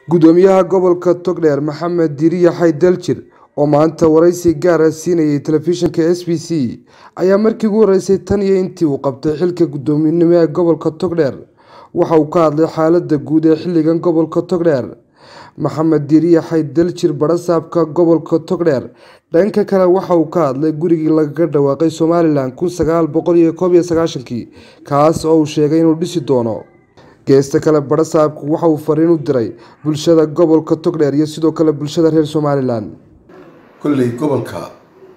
gudoomiyaha gobolka togdheer maxamed diriya xaydaljir oo maanta waraysi gaara siinayay telefishinka s b c ayaa markii ugu horeysay tan iyo intii uu qabtay xilka gudoominimo ee gobolka togdheer waxa uu ka hadlay xaalada guud ee xiligan gobolka togdheer maxamed diriya xaydaljir barasaabka gobolka togdheer dhanka kale waxa uu ka hadlay gurigii lagaga dhawaaqay somalilan kun sagaal boqol iyo koob iyo sagaashankii kaas oo uu sheegay inuu dhisi doono geesta kale barasaabku waxa uu fariin u diray bulshada gobolka togdheer iyo sidoo kale bulshada reer somalilan kolley gobolka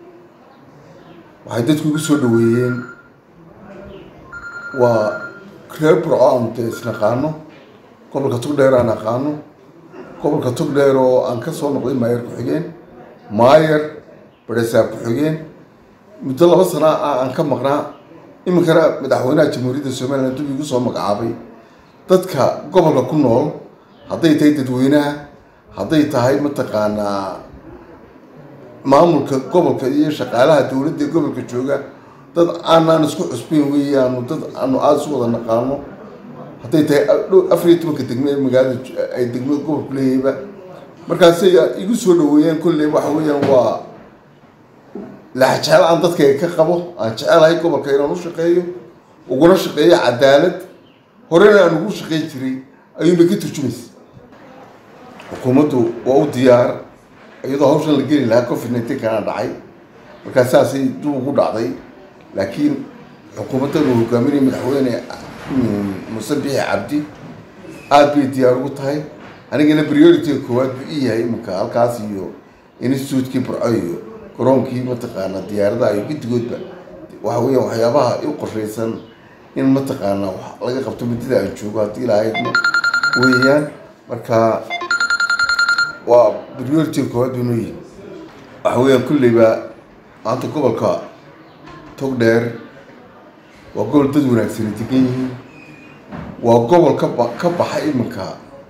waxay dadku igu soo dhaweeyeen waa reer burco aan dee isnaqaano gobolka togdheer aan aqaano gobolka togdheer oo aan ka soo noqday maayer ku-xigeen maayer barasaab ku-xigeen muddo laba sana ah aan ka maqnaa iminkana madaxweynaha jamhuuriyadda somalilan dib igu soo magacaabay dadka gobolka ku nool hadday tahay dadweynaha hadday tahay mataqaanaa maamulka gobolka iyo shaqaalaha dowladda ee gobolka jooga dad aanaan isku cusbeyn weeyaanu dad aanu aada isu wada naqaano hadday tahay afar iyo tobanka degme ee magaalada ay degmo gobolku leeyahayba markaasay igu soo dhaweeyeen kolley waxa weeyaan waa laxjecel aan dadkayga ka qabo aan jecelahay gobolka inaan u shaqeeyo uguna shaqeeyo cadaalad horena aan ugu shaqeyn jiray ayuunbay ka turjumaysa xukuumaddu waa u diyaar iyadoo hawshan la geli lahaa covid nineteen kana dhacay markaa saasay dib ugu dhacday laakiin xukuumaddan uu hogaaminaya madaxweyne muuse bixi cabdi aada bay diyaar ugu tahay anigana priority koowaad buu ii yahay iminka halkaas iyo institutekii burco iyo garoonkii mataqaanaa diyaaradaha iyo guddigoodba waxa weeyaan waxyaabaha u qorshaysan in mataqaanaa wax laga qabto muddada aan joogo haddii lahaydna weeyaan marka waa priority koowaad buu noo yihi waxa weeyaan kulleyba maanta gobolka togdheer waa gobol dad wanaagsani degan yihiin waa gobol kaba ka baxay iminka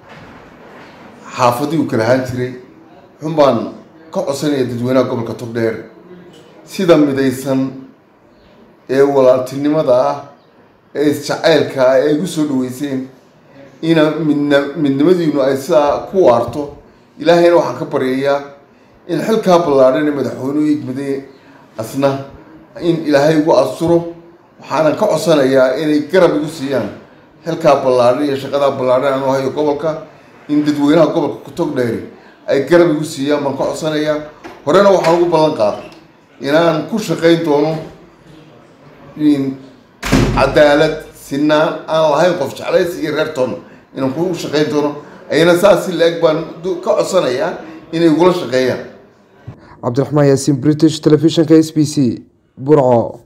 xaafadii uu kala ahaan jiray xun baan ka codsanaya dadweynaha gobolka togdheer sida midaysan ee walaaltinimada ah ee isjacaylka ah ee igu soo dhaweyseen ina midna midnimadiinu ay sidaa ku waarto ilaahayna waxaan ka baryayaa in xilkaa ballaadhan ee madaxweynuhu igmaday asna in ilaahay igu asturo waxaanan ka codsanayaa inay garab igu siiyaan xilkaa ballaadhan iyo shaqadaa ballaadhan aan u hayo gobolka in dadweynaha gobolka kutogdheeri ay garab igu siiyaan baan ka codsanayaa horena waxaan ugu ballan qaaday inaan ku shaqayn doono cadaalad sinaan aan lahayn qof jeclays iyo reertoon inaan ku shaqayn doono ayana saas si la-eg baan ka codsanayaa inay igula shaqeeyaan cabdiraxmaan yaasiin british telefishinka s b c burco